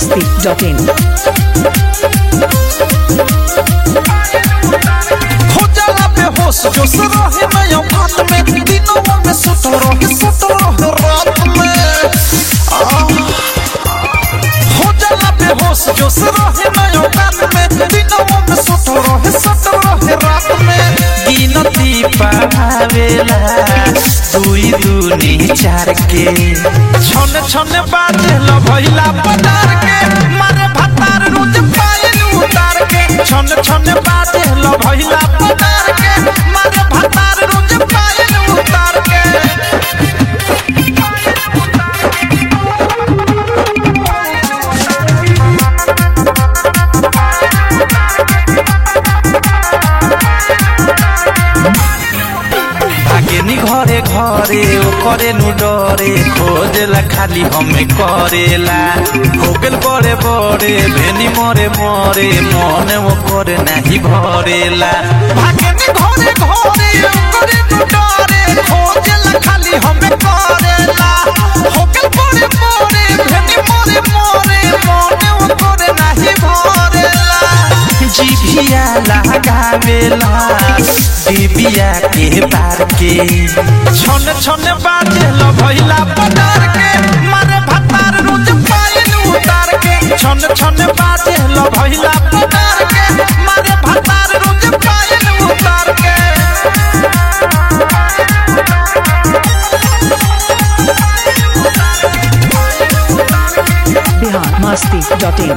masti.in. हो जाला बेहोश जोश रहे नया बात में दिनों में सुत रहे सुत रहे रात में आह। हो जाला बेहोश जोश रहे नया बात में दिनों में सुत रहे सुत रहे रात में गिनती पावेला दुई दूनी चार के छन छन बाजे ल भइला पटार के मारे भतार रोज पायल उतार के छन छन बाजे ल भइला पटार के मारे भतार रोज पायल उतार के भागेनी घरे घरे ओ करे नु डरे खोजेला खाली हमें करेला हो गेल बड़े बड़े भेनी मरे मरे मन वो करे नाही भरेला भागेनी घरे घरे ओ करे नु डरे खोजेला खाली हमें करेला हो गेल बड़े बड़े भेनी मरे मरे मन वो करे नाही भरेला जिभिया लगावेला दिबिया के बार के छन छन बाजे ल भइला पटार के मारे भतार रोज पायल उतार के छन छन बाजे ल भइला पटार के मारे भतार रोज पायल उतार के Bihar masti.in.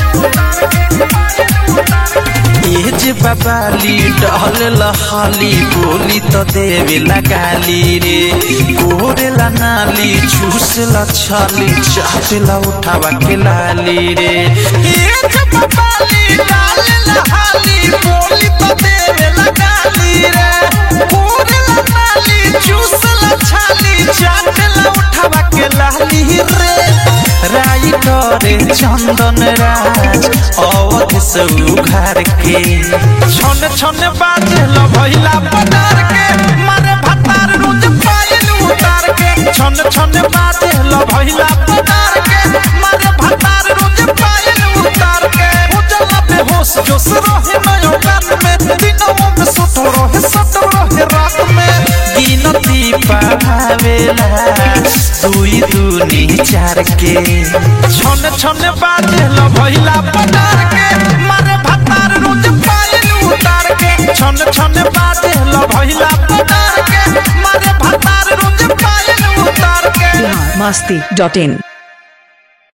ये जे बाबाली डहल लहाली बोली तो देवे लगाली रे गोरेला नाली चूसला छाली चाहतेला उठावा के लाली रे ये जे बाबाली डाल लहाली बोली तो देवे लगाली रे गोरेला नाली चूसला छाली चाहतेला उठावा के लाली रे राई करे चंदन राज अवध से उघार के छन छन बाजे ल भइला पटार के मारे भतार रोज पायल उतार के छन छन बाजे ल भइला पटार के मारे भतार रोज पायल उतार के उजला बेहोश जोश रहे नयो गान में दिनों में सुत रहे सुत रहे रात में गिनती पावेला दुई दूनी चार के छन छन बाजे ल भइला पटार के मारे भतार रोज पायल उतार के छन छन बाजे ल भइला पटार के मारे भतार रोज पायल उतार के Bihar masti.in.